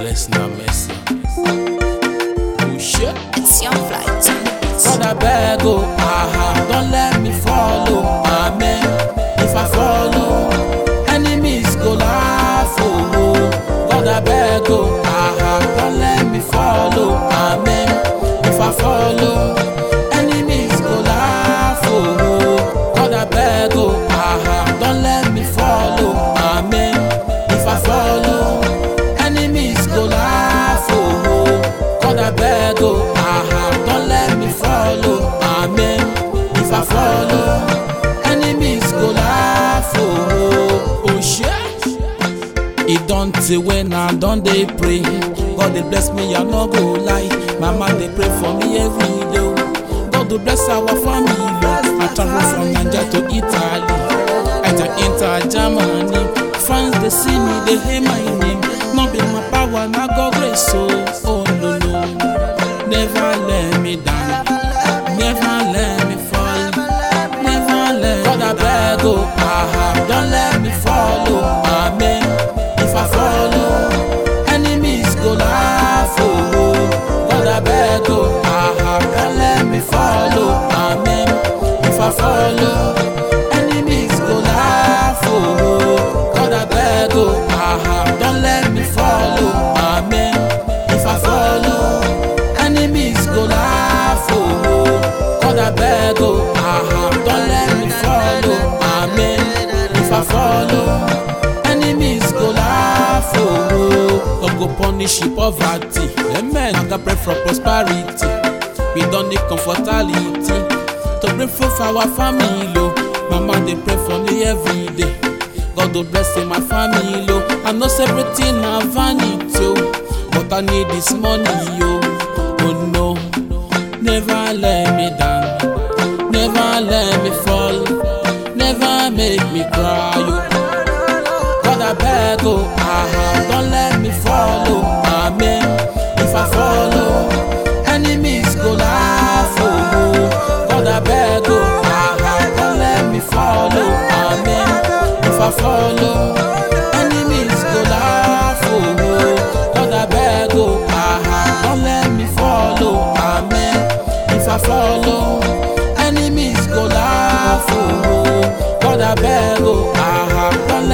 vex na mercy. Oh shit. It's Young Flight. God I beg oh, ah, don't let me follow, amen. If I follow, enemies go laugh, oh, oh. God I beg oh, ah, don't let me follow, amen. If I follow, enemies go laugh, oh, oh. God I beg oh, ah, don't let me follow, amen. If I follow, enemies go laugh, oh, oh. God I beg oh, ah, don't let me follow, amen. If I follow, enemies go laugh, oh, oh, oh shit. E don tey when I don dey pray. God dey bless me, I no go lie. Mama dey pray for me every day. oh. God dey bless our family. oh. I travel from Naija to Italy. I dey enter Germany. Fans dey see me, dey hail my name. No be my power, na God grace. Oh, oh no no, never let me down. Never let me fall. Never let God I beg oh, ah, don't let me follow, amen. If I follow, enemies go laugh, oh, oh. God I beg oh, ah, don't let me follow, amen. If I follow, enemies go laugh, oh, oh. God I beg oh, ah, don't let me follow, amen. If I follow, enemies go laugh, oh, oh. God I beg oh, ah, don't let me follow, amen. If I follow, enemies go laugh, oh, oh. God go punish you poverty, amen. I got pray for prosperity. We don't need comfortability to bring food for our family, oh. Mama they pray for me every day. God will bless in my family, oh. I know say everything na vanity, oh. But I need this money, oh. Oh no, never let me down. Never let me fall. Never make me cry, oh. God I beg, oh, ah, don't let me follow, amen. If I follow, enemies go laugh, oh, oh. God I beg, oh, ah, don't let me follow, amen. If I follow, enemies go laugh, oh, oh. God I beg, oh, ah, don't let me follow, amen. If I follow, enemies go laugh, oh, oh. God I beg, oh, ah, don't